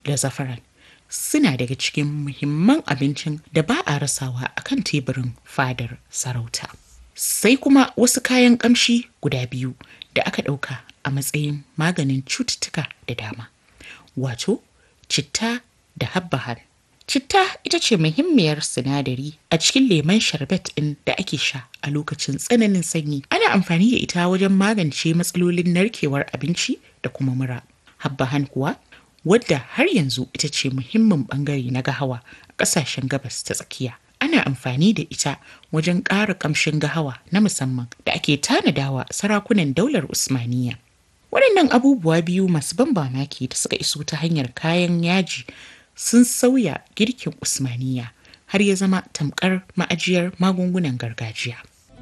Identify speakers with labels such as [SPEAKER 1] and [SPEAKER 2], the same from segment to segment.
[SPEAKER 1] da zafaran suna daga cikin muhimman abincin da ba a rasawa a kan teburin fadar sarauta. Sai kuma wasu kayan ƙamshi guda biyu da aka ɗauka a matsayin maganin cututtuka da dama. Wato, citta da habbahan. Citta ita ce muhimmiyar sinadari a cikin lemon sharbet ɗin da ake sha a lokacin tsananin sanyi. Ana amfani da ita wajen magance matsalolin narkewar abinci da kuma mura. Habbahan kuwa wadda har yanzu ita ce muhimmin bangare na gahawa a ƙasashen gabas ta tsakiya. Ana amfani da ita wajen ƙara ƙamshin gahawa na musamman da ake tanadawa sarakunan daular Usmaniya. Waɗannan abubuwa biyu masu ban mamaki da suka iso ta hanyar kayan yaji sun sauya girkin Usmaniya har ya zama tamkar ma'ajiyar magungunan gargajiya.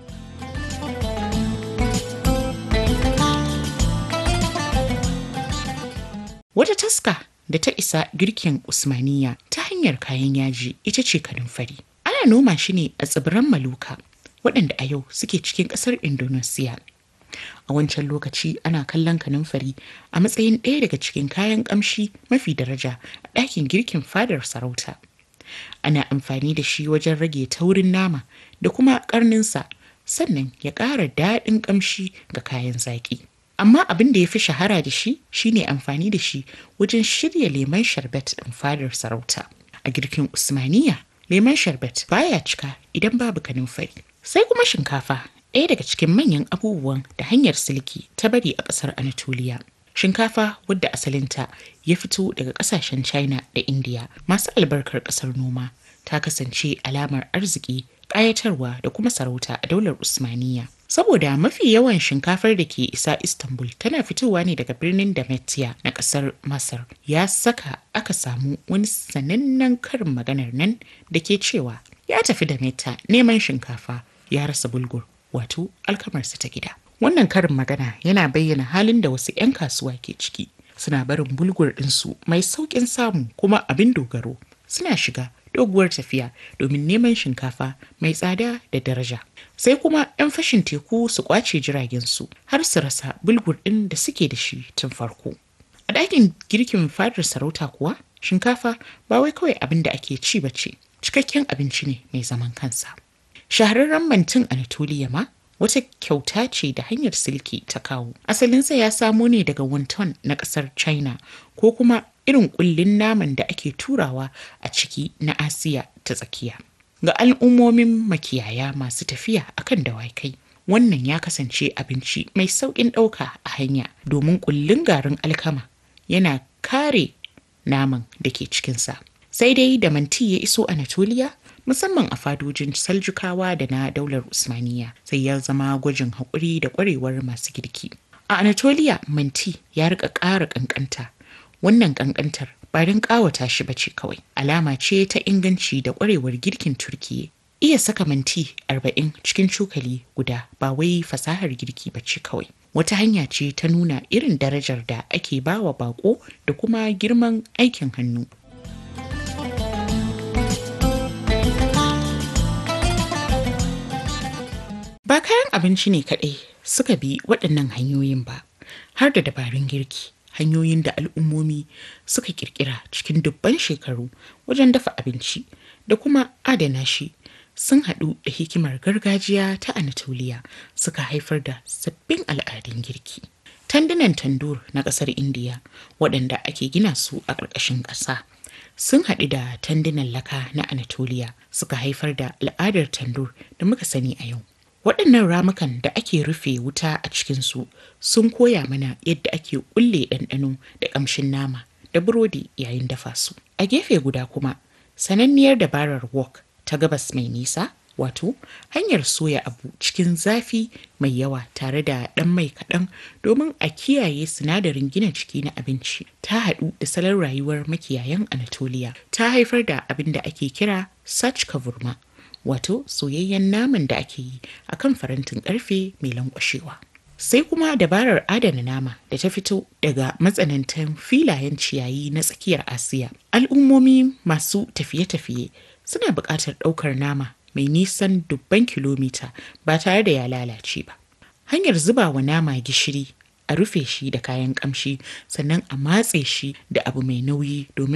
[SPEAKER 1] Wata taska da ta isa girkin Usmaniya ta hanyar kayan yaji ita ce kanumfari. Ana noma shi ne a tsibiran Maluka waɗanda a yau suke cikin ƙasar Indonesia. A wancan lokaci ana kallon kanumfari a matsayin ɗaya daga cikin kayan ƙamshi mafi daraja a ɗakin girkin fadar sarauta. Ana amfani da shi wajen rage taurin nama da kuma ƙarninsa sannan ya ƙara daɗin ƙamshi ga kayan zaƙi. Amma abin da ya fi shahara da shi shine amfani da shi wajen shirya lemon sharbet ɗin fadar sarauta. A girkin Usmaniya, lemon sharbet baya cika idan babu kanumfari. Sai kuma shinkafa ɗaya daga cikin manyan abubuwan da hanyar silki ta bari a ƙasar Anatoliya. Shinkafa wadda asalinta ya fito daga ƙasashen China da India masu albarkar ƙasar noma ta kasance alamar arziki, ƙayatarwa da kuma sarauta a daular Usmaniya. Saboda mafi yawan shinkafar da ke isa Istanbul tana fitowa ne daga birnin Dametia na ƙasar Masar ya saka aka samu wani sanannen karin maganar nan da ke cewa ya tafi Dametia neman shinkafa ya rasa bulgur wato alkamarsa ta gida. Wannan karin magana yana bayyana halin da wasu 'yan kasuwa ke ciki. Suna barin bulgur ɗinsu mai sauƙin samu kuma abin dogaro. Suna shiga doguwar tafiya domin neman shinkafa mai tsada da daraja. Sai kuma 'yan fashin teku su kwace jiragensu har su rasa bulgur ɗin da suke da shi tun farko. A ɗakin girkin fadar sarauta kuwa shinkafa ba wai kawai abin da ake ci ba ce, cikakken abinci ne mai zaman kansa. Shahararren mantin Anatoliya ma wata kyauta ce da hanyar silki ta kawo. Asalinsa ya samo ne daga wonton na ƙasar China ko kuma irin ƙullin naman da ake turawa a ciki na Asiya ta tsakiya. Ga al'ummomin makiyaya masu tafiya akan dawakai. Wannan ya kasance abinci mai sauƙin ɗauka a hanya domin ƙullin garin alkama yana kare naman da ke cikinsa. Sai dai da manti ya iso Anatoliya musamman a fadojin saljukawa da na daular usmaniya sai ya zama gwajin haƙuri da ƙwarewar masu girki a anatolia manti ya rika ƙara ƙanƙanta wannan ƙanƙantar ba don ƙawata shi ba ce kawai alama ce ta inganci da ƙwarewar girkin turkiye iya saka manti arba'in cikin cokali guda ba wai fasahar girki ba ce kawai wata hanya ce ta nuna irin darajar da ake bawa bako da kuma girman aikin hannu Ba kayan abinci ne kaɗai suka bi waɗannan hanyoyin ba, har da dabarun girki, hanyoyin da al'ummomi suka ƙirƙira cikin dubban shekaru wajen dafa abinci da kuma adana shi sun haɗu da hikimar gargajiya ta Anatoliya suka haifar da sabbin al'adun girki. Tandunan tandur na ƙasar Indiya waɗanda ake gina su a ƙarƙashin ƙasa. sun haɗu da tandunan laka na Anatoliya suka haifar da al'adar tandur da muka sani a yau. waɗannan ramukan da ake rufe wuta a cikinsu sun koya mana yadda ake ƙulle ɗanɗano da ƙamshin nama da burodi yayin dafa su a gefe guda kuma sananniyar dabarar wok ta gabas mai nisa wato hanyar soya abu cikin zafi mai yawa tare da ɗan mai kaɗan domin a kiyaye sinadarin gina jiki na abinci ta haɗu da salon rayuwar makiyayan anatoliya ta haifar da abin da ake kira sach kavurma wato soyayyen naman da ake yi a kan farantin karfe mai lankwashewa. Sai kuma dabarar adana nama da ta fito daga matsanantan filayen ciyayi na tsakiyar Asiya. Al'ummomi masu tafiye-tafiye suna buƙatar ɗaukar nama mai nisan dubban kilomita ba tare da ya lalace ba. Hanyar zuba wa nama gishiri a rufe shi da kayan ƙamshi sannan a matse shi da abu mai nauyi domin